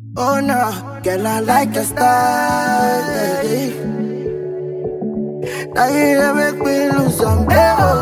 Oh no, girl, I like your style. baby. Now you dey make me lose some day. Oh,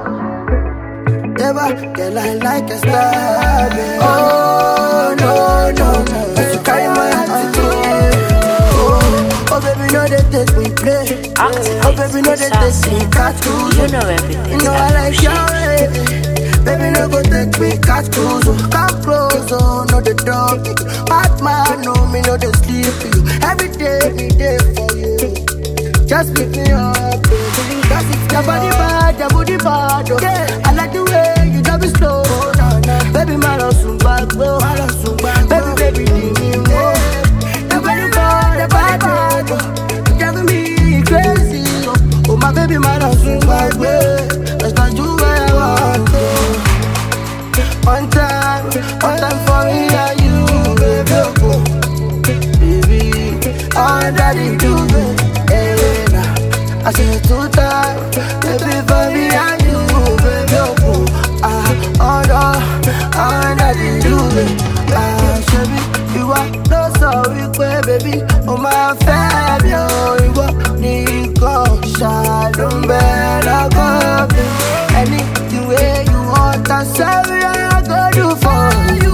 Never, girl, I like your style. baby. Oh no, no, no, cause you carry my attitude. Oh, oh baby, no they take me play. Oh baby, no they take me catch cruise. You know everything. You know I like your way. Baby, no go take me catch cruise. oh. Come close, oh, no the dog. Bad man, no me, no the sleep for you. Every day, me day for you. Just pick me up, baby. That's it. Your body bad, your body bad. Oh. Yeah. I like the way you drive it slow. Oh, nah, nah. Baby, my love soon back, bro. My love soon back, Baby, baby, leave me more. Your body bad, your body bad. Oh. You driving me crazy. Oh, oh my baby, my love soon back, way. Let's not do what I want. Oh. One time, one time for me and you, baby. Oh, baby, all that you do, baby. Hey, nah. I say two times, baby, for me and you, baby. Oh, ah, all that, all that you do, baby. Ah, ṣebí ìwọ ló sọ wípé bébí o máa fẹ́ mi ò ìwọ nìkan ṣàlù ń bẹ lọ́kàn mi. Anything wey you want, I say I go do for you.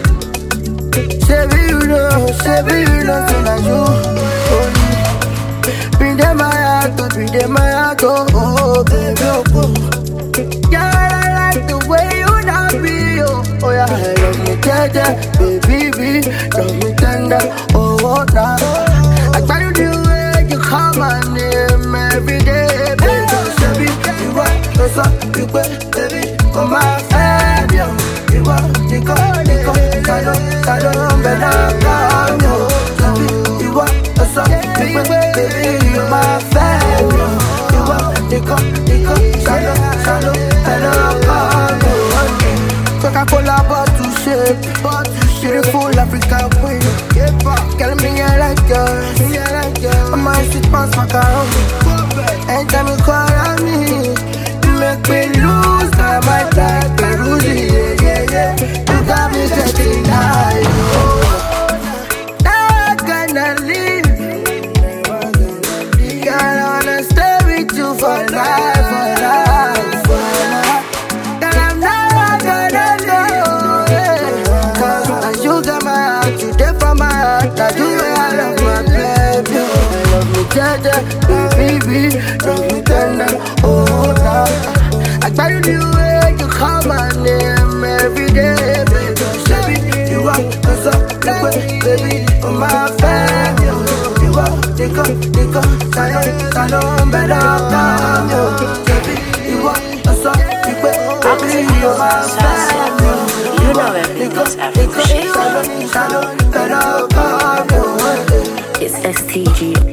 Ṣebí you know, ṣebí you know say na you only. Bring them my heart, oh, bring them my heart, oh, oh, baby, oh, oh. Girl, I like the way you love me, oh, oh yeah, I love me tender, baby, be, love me tender, oh, oh, nah. I try to the way you call my name every day, baby, baby, you are the sun, you baby, oh my baby, oh, you are the girl, the girl, salo, salo, better come, oh, baby, you are the sun, you baby, you my baby, oh, you are the girl, the girl, salo, salo, better come, oh, Coca-Cola bottle shape, bottle shape, beautiful African queen. Girl, me I like yours, me I like yours. I'm my sweet pants macaroni. Anytime you call on me, you make me lose my mind like Peruzzi, yeah, yeah, yeah. You got me getting high, oh. Now I gonna leave. Girl, I wanna stay with you for life, for life, for life. Girl, I'm never gonna go, yeah. Cause as you got my heart, you there for my heart. I do it, I love my baby. I love me tender, baby, love me tender, oh, nah. I got you the way you call my name every day, baby. Baby, you are the sun, the way, baby, oh my baby. You are the girl, the girl, salon, salon, better come, yo. Baby, you are the sun, the way, baby, oh my baby. You know everything's Afro shit. Salon, salon, better come, yo. It's STG